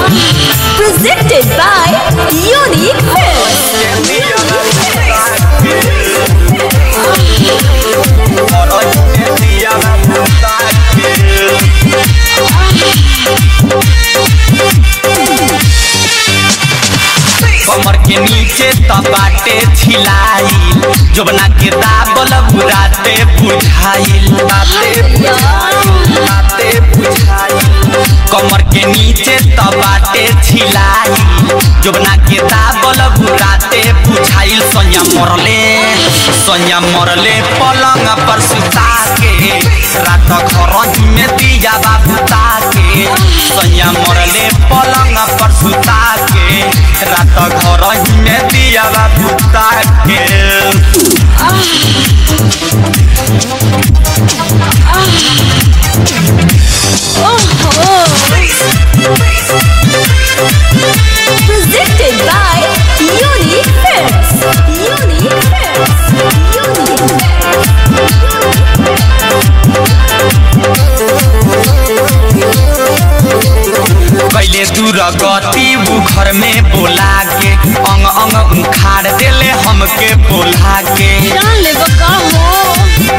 Presented by Unique Films. कमर के नीचे त बाटे छिलाइल जोबना के दाबल बुराते बुझाइल राते बुझाइल राते बुझाइल कमर के नीचे त बाटे छिलाइल जोबना के दाबल बुराते बुझाइल सैया मरले सैया मरले पलंग पर सुता के रात घर में दिया बाबूता के सैया मरले पलंग पर सुता के रात घर में दिया बाबूता के Presented by Unique Films. Unique Films. Unique कैले दूर गति उ घर में बोला के अंग अंग उखाड़ देले हमके बोला के जान ले बका हो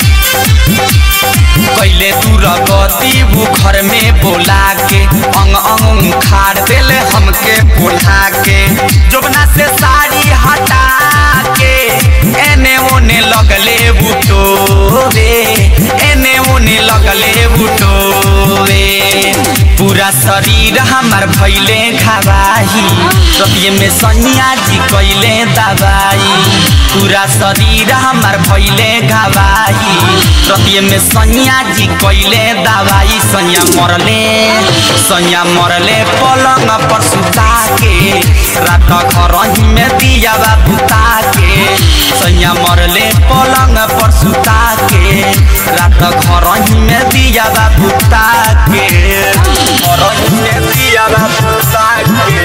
कैले दूर गति उ घर में बोला के अंग अंग उखाड़ देले हमके बोला के जोबना से साड़ी हटा के एने ओने लगले बुटोरे एने ओने लगले बुटोरे पूरा शरीर हमार भैले घबाही रतिये में सैया जी कैले दबाई पूरा शरीर हमार भैले घबाही रतिये में सैया जी कैले दबाई सैया मरले सैया मरले पलंग पर सुता के रात घर में दिया बुता के सैया मरले पलंग पर सुता के रात घर में दिया बुता के घर में दिया बुता के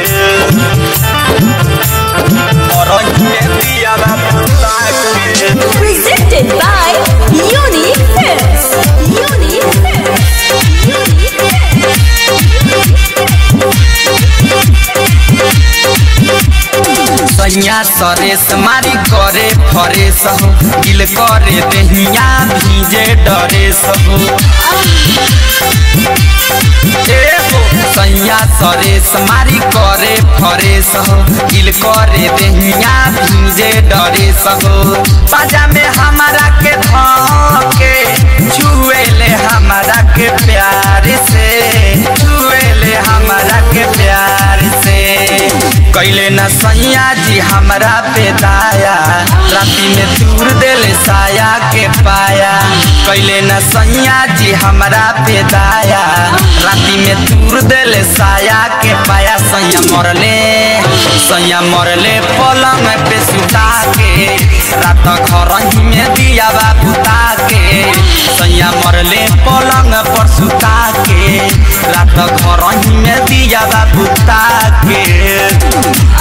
घर में दिया बुता के Presented by Unique Films. Unique Films. Unique सैया सरेस मारी करे फरेस हो दिल करे दहिया भीजे डरेस हो ए हो सैया सरेस मारी करे फरेस हो दिल करे दहिया भीजे डरेस हो बाजा में हमारा के धके छुएले हमारा के प्यार से छुएले हमारा के प्यार से कैले न सैया जी हमरा पे दाया राती में दूर देले साया के पाया कैले न सैया जी हमरा पे दाया राती में दूर देले साया के पाया सैया मरले सैया मरले पलंग पे सुता के रात घर में दिया बुता के सैया मरले पलंग पर सुता के रात घर में दिया बुता के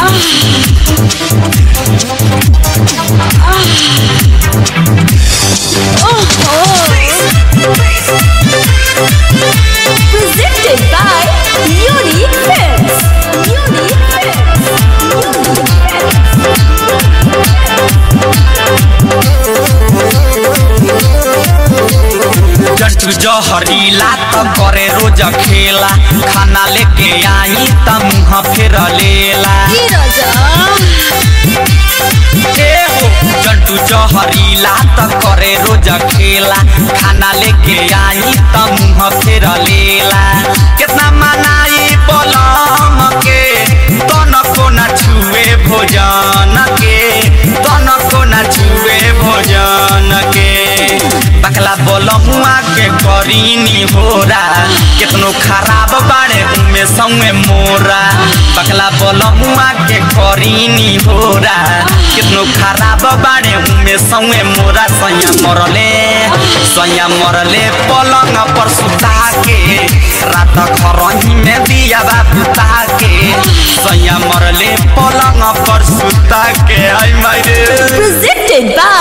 Presented by Unique Films. Unique Films. Unique Films. Just जहरीला त करे रोज खेला खाना लेके आई त मुँह फेर लेला ई राजा ए हो जंटू जहरीला त करे रोज खेला खाना लेके आई त मुँह फेर लेला कितना मनाई बलम के तनको न छुए भोजन के तनको न छुए भोजन के बकला बोलमुआ के करीनी होरा कितनो खराब बाड़े उमे संगे मोरा बकला बोलमुआ के करीनी होरा कितनो खराब बाड़े उमे संगे मोरा सैया मरले सैया मरले पलंग पर सुता के रात खरही में दिया बुता के सैया मरले पलंग पर सुता के आई मारे Presented by